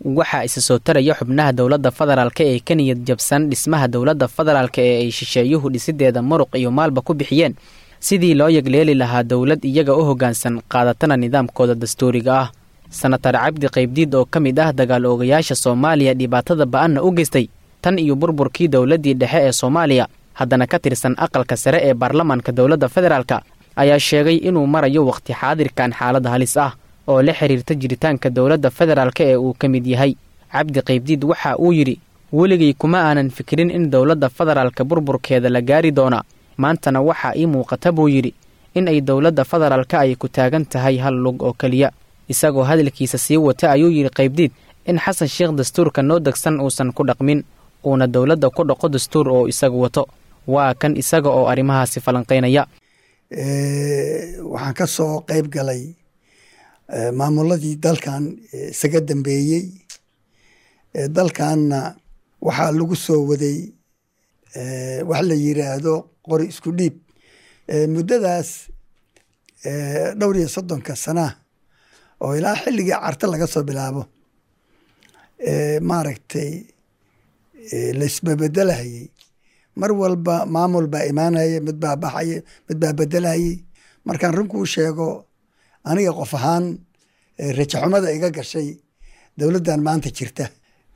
waxaa isa soo taraya xubnaha dowladda federaalka ee ka niyad jabsan dhismaha dowladda federaalka ee ay shisheeyuhu dhisideeda muruq iyo maalba ku bixiyeen sidii loo yegleeli lahaa dowlad iyaga u hoggaansan qaadatana nidaamkooda dastuuriga ah sanatar cabdi qaybdiid oo ka mid ah dagaal oogayaasha soomaaliya dhibaatada ba-anna u geystay tan iyo burburkii dowladdii dhexe ee soomaaliya haddana ka tirsan aqalka sare ee baarlamaanka dowladda federaalka ayaa sheegay inuu marayo wakhti xaadirkan xaalad halis ah oo la xiriirta jiritaanka dowladda federaalka ee uu ka mid yahay cabdi qaybdiid waxa uu yidhi weligay kuma aanan fikirin in dowladda federaalka burburkeeda la gaari doona maantana waxaa ii muuqata buu yidhi in ay dowladda federaalka ay ku taagan tahay hal lug oo keliya isagoo hadalkiisa sii wata ayuu yidhi qaybdiid in xasan sheekh dastuurka noo degsan uusan ku dhaqmin uuna dowladda ku dhaqo dastuur oo isagu wato waa kan isaga oo arrimahaasi falanqaynaya waxaan ka soo qayb galay maamuladii dalkan isaga dambeeyey dalkanna waxaa lagu soo waday wax la yiraahdo qori isku dhiib muddadaas dhowr iyo soddonka sanaa oo ilaa xilligii carta laga soo bilaabo maaragtay laisbabedelahayey mar walba maamul baa imaanaya mid baa baxaya mid baa bedelahayey markaan rinkuu sheego aniga qof ahaan rajaxumada iga gashay dowladdan maanta jirta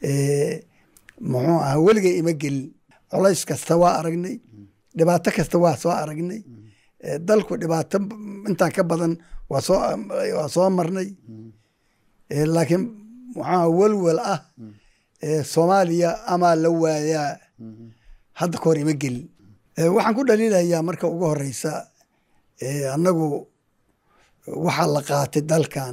muxuu ahaa weligay ima gelin colays kasta waa aragnay dhibaato kasta waa soo aragnay dalku dhibaato intaan ka badan waa soo waa soo marnay laakiin muxuuha welwel ah soomaaliya amaa la waayaa hadda ka hor ima gelin waxaan ku dhaliilayaa marka ugu horeysa annagu waxaa la qaatay dalkan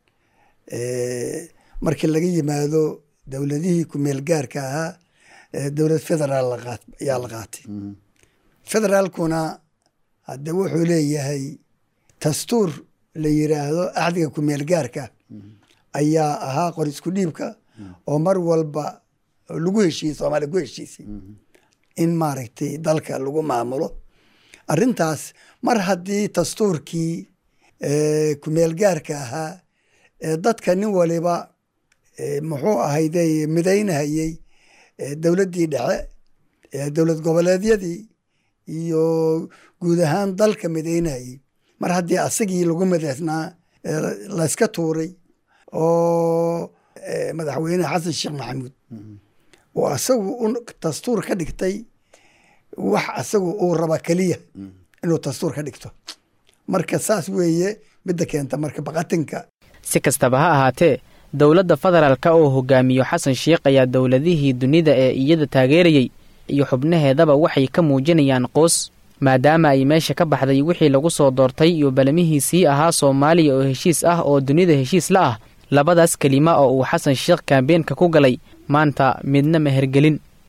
markii laga yimaado dowladihii kumeel gaarka ahaa dowlad federaal ayaa la qaatay federaalkuna hadde wuxuu leeyahay dastuur la yiraahdo axdiga kumeel gaarka ayaa ahaa qor isku dhiibka oo mar walba lagu heshiiyey soomaaliya ku heshiisay in maaragtay dalka lagu maamulo arrintaas mar haddii dastuurkii kumeel gaarka ahaa dadka nin waliba muxuu ahayde midaynahayey dowladdii dhexe dowlad goboleedyadii iyo guud ahaan dalka midaynahayey mar haddii asagii lagu midaysnaa layska tuuray oo madaxweyne xasan sheekh maxamuud oo asagu dastuur ka dhigtay wax asagu uu raba keliya inuu dastuur ka dhigto marka saas weeye midda keenta marka baqatinka si kastaba ha ahaatee dowladda federaalka oo hogaamiyo xasan sheekh ayaa dowladihii dunida ee iyada taageerayey iyo xubnaheedaba waxay ka muujinayaan qoos maadaama ay meesha ka baxday wixii lagu soo doortay iyo balamihiisii ahaa soomaaliya oo heshiis ah oo dunida heshiis la ah labadaas kelima oo uu xasan sheekh kaambeenka ku galay maanta midna mehergelin